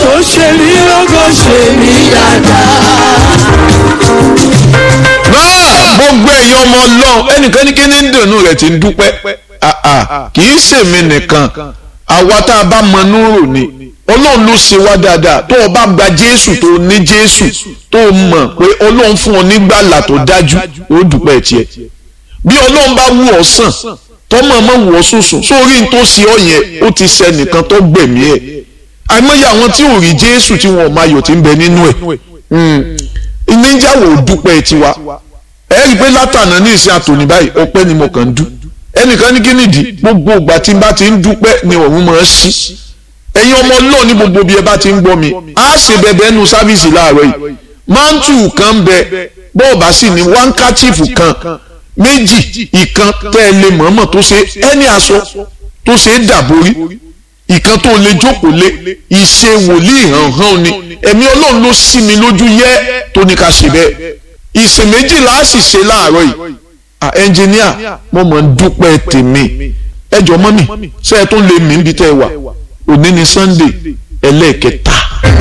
tó ṣe mí lógo ṣe mí náà gbogbo ẹ̀yin ọmọ ọlọ́run ẹnìkan ní kíní ń dùnú rẹ̀ ti ń dúpẹ́ Ah, ah, kì í ṣèmi nìkan àwa tá a bá mọ núrò ni ọlọ́run ló ṣe wá dáadáa tó o bá gba jésù tó o ní jésù tó o mọ̀ pé ọlọ́run fún ọ nígbàlà tó dájú ó dúpẹ́ tiẹ̀ bí ọlọ́run bá wù ọ́ sàn tọ́mọ̀ mọ̀ wù ọ́ sùsùn sórí n tó ṣe ọ yẹn ó ti ṣe nìkan tó gbẹ̀mí ẹ̀ àìmọye àwọn tí ò rí jésù tí wọn ò máa yọ̀ tí ń bẹ nínú ẹ̀ ìníjàwó dúpẹ́ tiwa ẹ rí i pé látànà ní ìsìn àtòní báyìí ọpẹ́ ni mo kàn ń dú ẹnìkan ní kí nìdí gbogbo ìgbà tí n bá ti ń dúpẹ́ ni ọ̀run máa ń ṣí ẹ̀yin ọmọ náà ní gbogbo bí ẹ bá ti ń gbọ́ mi á ṣe bẹ̀bẹ̀ ẹnu sáfíìsì láàárọ̀ yìí mántù kan bẹ bọ́ọ̀bà sì ní wáńkàchífù kan méjì ìkan tẹ́ ẹ lè mọ̀ọ́mọ̀ tó ṣe ẹni aṣọ tó ṣe é dàborí ìkan tó lè jókòó lé ìṣe wòlíì hàn-hàn ni ẹ̀mí ọlọ́run ló sí mi lójú yẹ́ tó ní ká ṣe bẹ́ẹ̀ ìsìn méjìlá á sì ṣe láàárọ̀ yìí ah ẹnjìníà mo mọ̀ ń dúpẹ́ tèmi ẹjọ́ mọ́mì ṣé ẹ tó lè mí níbi tẹ́ ẹ wà òní ni sunday ẹlẹ́ẹ̀kẹta